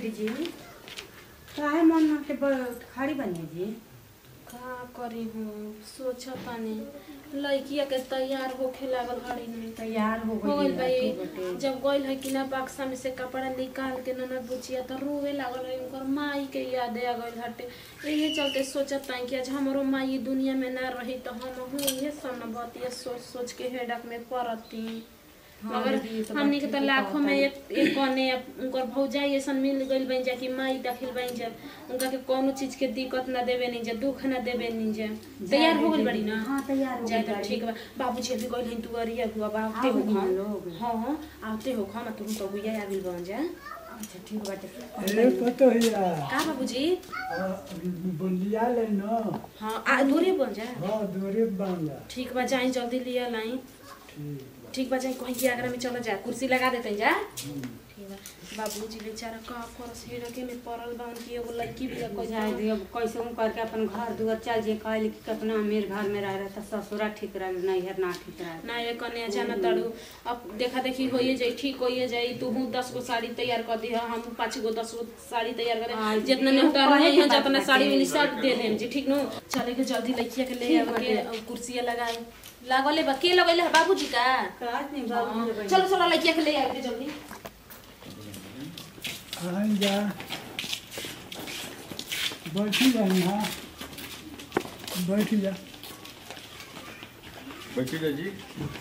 बैठी जी काहे मन मन के ब- खड़ी बनी जी का करी हूँ सोचतानी लड़किया के तैयार होखे लागल हड़ी नहीं तैयार हो हो गई गइल भाई जब गइल है कि ना बक्सा में से कपड़ा निकाल के ननद बुचिया तो रोवे लागल है उनकर माई के याद आ गइल हटे यही चलते सोचत ताई कि आज हमरो माई दुनिया में ना रही तो हम हूँ ये सब न बतिया सोच सोच के हेडक में पड़ती हाँ, मगर दीदी, ये तो हमनी बात के तो ठीके लाखों में कहता एक एक कने उनकर भौजाई ऐसन मिल गइल बन जा कि माई दाखिल बन जा उनका के कोनो चीज के दिक्कत ना देवे नहीं जा दुख ना देवे नहीं जा तैयार हो गइल बड़ी ना हाँ तैयार हो जाए गइल तो बाड़ी। ठीक बा बाबूजी अभी गइल हन तुअरिया हुआ बा आते आ हो गइल हम लोग। हाँ आते हो हम तुम तो हुआ आबिल बन जा अच्छा ठीक बाटे ए पतो हिया का बाबूजी बंदिया ले न हाँ आ दूरे बन जा हाँ दूरे बांधा ठीक बा जाई जल्दी लिया लाई ठीक ठीक बा जाई कहीं के आगरा में चला जा कुर्सी लगा देते जा ठीक बा बाबूजी बेचारा का करस हेडके में पड़ल बा उनकी एगो लड़की भी जाए जाए दियो कैसे हूँ करके अपन घर दुआर चल जे कहल कि कितना अमीर घर में रह रहा था ससुरा ठीक रह नैहर ना ठीक रह ना ये कन्या जाना तड़ू अब देखा देखी होइए जाई ठीक होइए जाई तू हूँ दस गो साड़ी तैयार कर दी हम पाँच गो दस गो साड़ी तैयार कर आई, दे जितना एगो नेवता कहे रहे के हैं बात जितना बाटे। साड़ी मिली सब दे देम जी ठीक नो चले के जल्दी लड़किया के ले ठीक आवे के बाटे। और कुर्सिया लगाए लागले बा के लगले है बाबूजी का काज नहीं हाँ, बाबू जी चलो चलो लड़किया के ले आवे के जल्दी आई जा बैठी जा यहाँ बैठी जा बैठी जा जी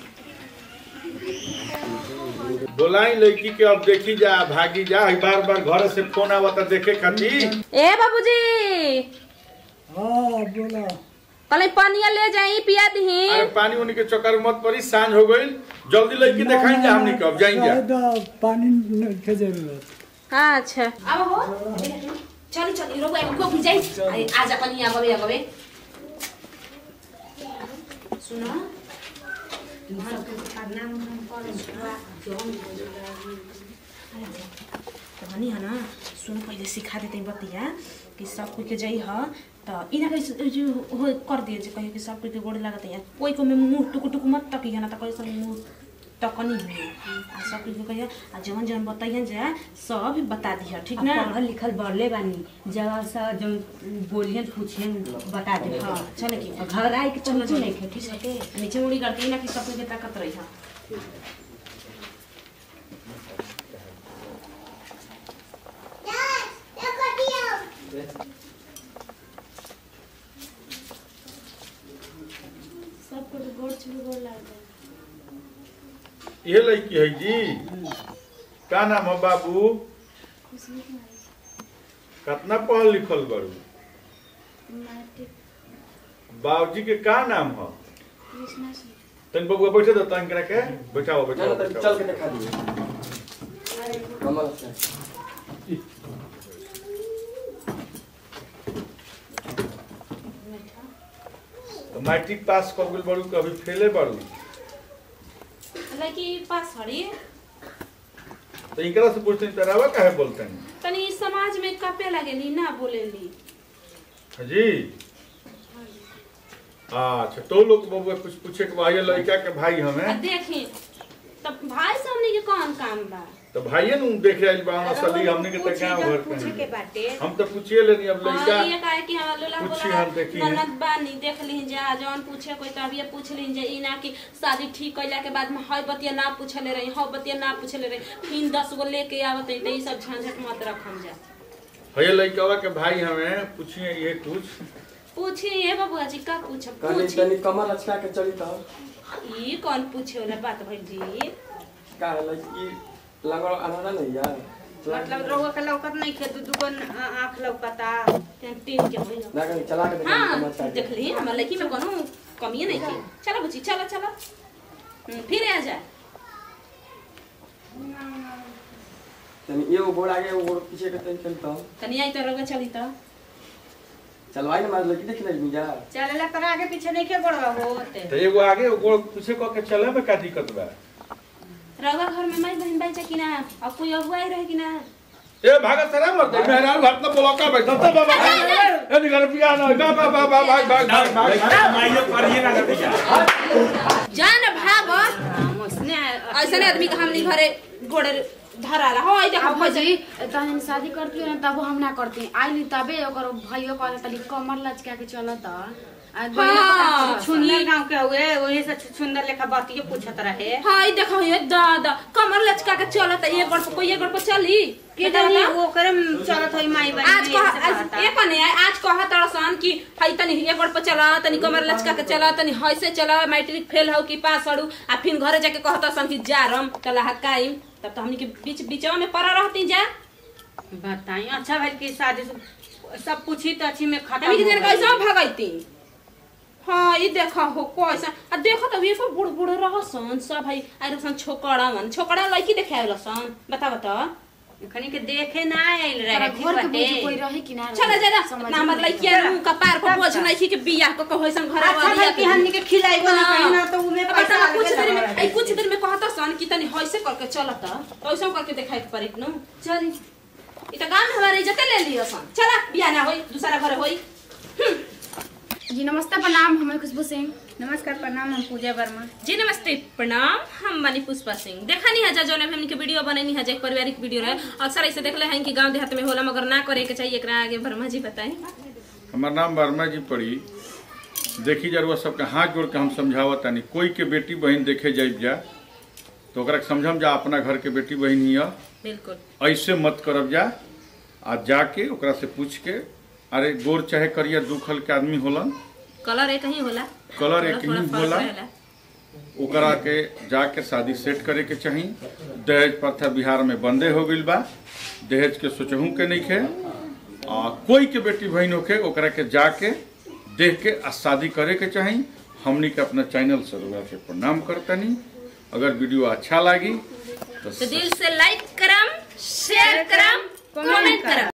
बोलाई लड़की के अब देखी जा भागी जा हई बार बार घर से फोन आवता देखे खातिर ए बाबूजी हाँ बोला कल पानिया ले जाई पिया दही अरे पानी उनी के चक्कर में मत पड़ी सांझ हो गई जल्दी लड़की दिखाई जा हमनी कब जाई जा शायद पानी न- के जरूरत अच्छा अब हो चल चल रोग को भी जाई आई आजा पनि आगवे आगवे सुन भनी है ना सुन पहले सिखा देते बतिया कि सब कोई के जाई ह त इना के जो हो कर दिए जे कहे कि सब कोई के गोड़ लागत है कोई को में मुंह टुकु टुकु मत तकी है ना त कैसे मुंह टकनी हुई आ सब कोई के कहिया आ जवन जवन बताइए जे सब बता दिया ठीक ना पढ़ल लिखल बढ़ले बानी जब सा जो बोलियन पूछियन बता दे हाँ चले की घर आए के चलो चलो चलो नहीं खे ठीक है नीचे उड़ी करते ना कि सब कोई के ताकत रही है सबको तो गोड़ छू गोड़ लग ये लड़की है जी का नाम है बाबू कितना पढ़ल लिखल बड़ू बाबूजी के का नाम है तन बबुआ बैठे दो तन करा के बैठाओ चलो बैठाओ तब चल के दिखा दिए कमल से तो मैट्रिक पास कर गेल बड़ू कभी फेले बड़ू लड़की पास हड़ी तो इनकरा से पूछते तरावा काहे बोलते हैं तनी समाज में कपे लगेली ना बोलेली जी अच्छा तो लोग बबुआ कुछ पूछे के भाई लड़का के भाई आ हमें देखी तब भाई से हमने के कौन काम बा तो भाइये नु देखे आइल बा असली हमने के त गांव घर पूछे के के बाटे हम तो पूछिए लेनी अब लड़का हाँ, ये काहे कि हम लोला पूछी बोला हम देखी हैं। ननद बानी देख ली जा जौन पूछे कोई तो अभी पूछ ली जा ई ना कि शादी ठीक कइला के बाद में हय बतिया ना पूछले रही हय बतिया ना पूछले रही फिर दस गो लेके आवत है तो ई सब झंझट मत रखम जा भैया लड़का के भाई हमें पूछिए ये कुछ पूछी ये बबुआ जी का पूछ कहनी पूछी तनी कमल अच्छा के चली तो ई कौन पूछे वाला बात भइल जी का है लड़की लगल अनारा नहीं यार मतलब रउआ के लौकत नहीं खे दू दू आँख लौकता तीन के होई ना कहीं चला के देखा कमल हाँ अच्छा देख ली हमारे लड़की में कोनो कमी नहीं थी चलो बुची चलो चलो हम्म, फिर आ जा तनी ये वो गोड़ आगे वो गोड़ पीछे के तनी चली तो तनी आई तो रोगा चली तो चलवाई ना मार लड़की देखी नहीं जा चलेला तर आगे पीछे नहीं के गोड़वा होते तो एगो आगे एगो पीछे कह के चले में का दिक्कत बा रउआ घर में माई बहन बाई कि ना और कोई अगुआ ही रहे कि ना ए भागत सरा मर दे मेहरान भात ना बोला का बैठा था बाबा ए निकल पिया ना बा बा बा बा भाग भाग भाग भाग माइयो करिए ना नतीजा जा ना भागो उसने ऐसे आदमी का हमनी घरे गोड़े धराला हो आई देखो अब भौजी भौजी तहन शादी करती हो ना तब हम ना करती आइली तबे ओकर भाइयो कहले तनी कमर लचका के चलत आ हाँ, सुंदर गांव के हुए वही से सुंदर लेखा बातियो पूछत रहे हाँ ई देखो ये दादा कमर लचका के चलत है, एक गड़ पे कोई एक गड़ पे चली के जानी वो करम चलत होई माई बाई आज कह आज ये कने आज कह तड़सन कि हई तनी एक गड़ पे चला तनी कमर लचका के चला तनी हई से चला मैट्रिक फेल हो कि पास हड़ू आ फिर घरे जाके कहतसन कि जा रम तला हकाइम तब तो हमनी के बीच बीचवा में पड़ा रहती जा बताई अच्छा भाई की शादी से सब पूछी तो अच्छी में खत्म अभी हो दिन गई। कैसे भगैती हाँ ये देखा हो कैसा आ देखो तो ये सब बूढ़ बूढ़ रहसन सब भाई आई रहसन छोकड़ा मन छोकड़ा लड़की देखे आयल रहसन बता बता खनी के देखे ना आइल रहे ठीक घर के बाटे। बुझ कोई रहे कि ना रहे? चला जा समझ ना हमर में नहीं लड़किया मुंह का पार पर बोझ नहीं थी कि बियाह को कहो सन घर अच्छा भाई की हमनी के खिलाइबो ना कहीं ना तो उमे पैसा पैसा कुछ अलगे देर में लगा आई कुछ देर में कहता सन कि तनी होइसे करके चलता वैसे करके दिखाई के पड़ी नु चली ई त गांव में हमारे इज्जत ले लियो सन चला बियाह ना होई दूसरा घर होई जी नमस्ते प्रणाम हमें खुशबू सिंह नमस्कार प्रणाम हम पूजा वर्मा जी नमस्ते प्रणाम हम बनी पुष्पा सिंह देखा नहीं है जा जौन हमनी के वीडियो बननी है जे पारिवारिक वीडियो रहे अक्सर ऐसे देखले हैं कि गांव देहात में होला मगर ना करे के चाहिए एकरा आगे वर्मा जी बताएं हमार नाम वर्मा जी पड़ी देखी जरूर सबके हाथ जोड़ के हम समझावत तानी कोई के बेटी बहन देखे जाइब जा तो ओकरा के समझम जा अपना घर के बेटी बहन हिया बिल्कुल ऐसे मत करब जा आ जाके ओकरा से पूछ के अरे गोर चाहे करिया दू खल के आदमी होलन कलर एक ही होला कलर एक थोड़ा ही फर्क होला रहेला। ओकरा के जाके शादी सेट करे के चाही दहेज प्रथा बिहार में बंदे हो गइल बा दहेज के सोचहू के नहीं खे आ कोई के बेटी बहन होके ओकरा के जाके देख के आ शादी करे के चाही हमनी के अपना चैनल से ओकरा के प्रणाम करतनी अगर वीडियो अच्छा लागी तो तो दिल से लाइक करम शेयर करम कमेंट करम